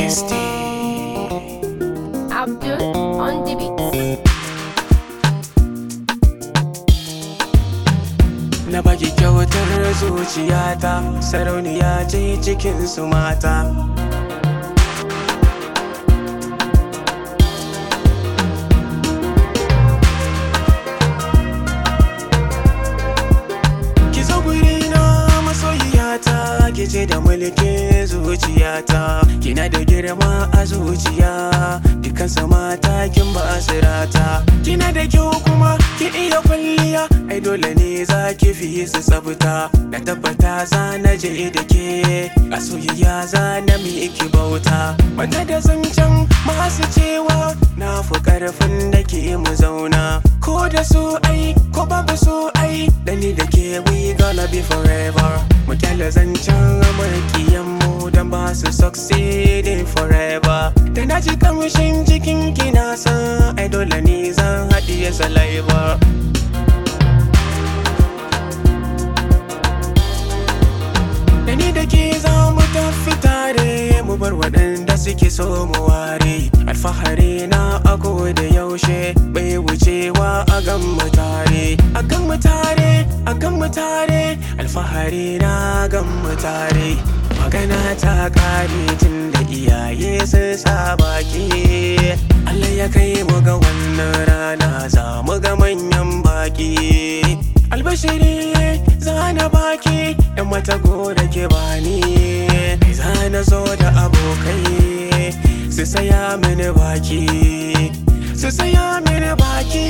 ST Abdul on the beat. Na baki kyautar zuciyata Sarauniya ce cikin su mata Ki zo gurina masoyiyata Ki ce da mulkin zuciyata Kina da girma a zuciya Dukansu mata kin ba sirata Kina da kyau kuma ki iya kwalliya Ai dole ne za ki fi su tsafta Na tabbata za na je da ke A soyayya za na miki bauta Wanda da zancen masu cewa Na fi karfin da ke mu zauna Ko da su ai ko babu su ai Da ni da ke we gonna be forever Mu kyale zancen amurkiyan mu Dan ba su succeeding forever Da na ji kamshin jikin ki na san Ai dole ne zan haɗiye saliva Da ni da ke za mu tafi tare mu bar waɗanda suke so mu ware alfahari na ako da yaushe bai wucewa a gan mu tare a gan mu tare a gan mu tare alfahari na gan mu tare magana ta kare tun da iyaye sun sa baki Allah ya kai mu ga wannan rana za mu ga manyan baki albashiri zana baki yan mata gora ke bani zana zo da abokai su saya mini baki su saya mini baki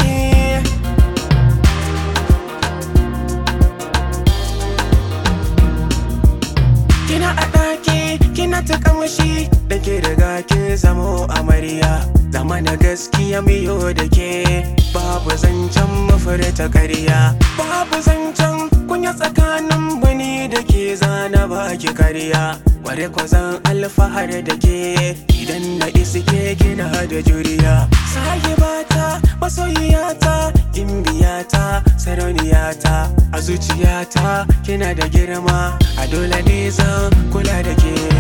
kina a ɗaki kina ta kamshi da ke daga kin zamo amarya zama na gaskiya miyo da ke babu zancen mafurta karya babu zancen kunya tsakanin bani da ke zana baki karya kware ko zan alfahar da ke idan na iske kina da juriya sahibata masoyiyata gimbiyata sarauniyata a zuciyata kina da girma a dole ne zan kula da ke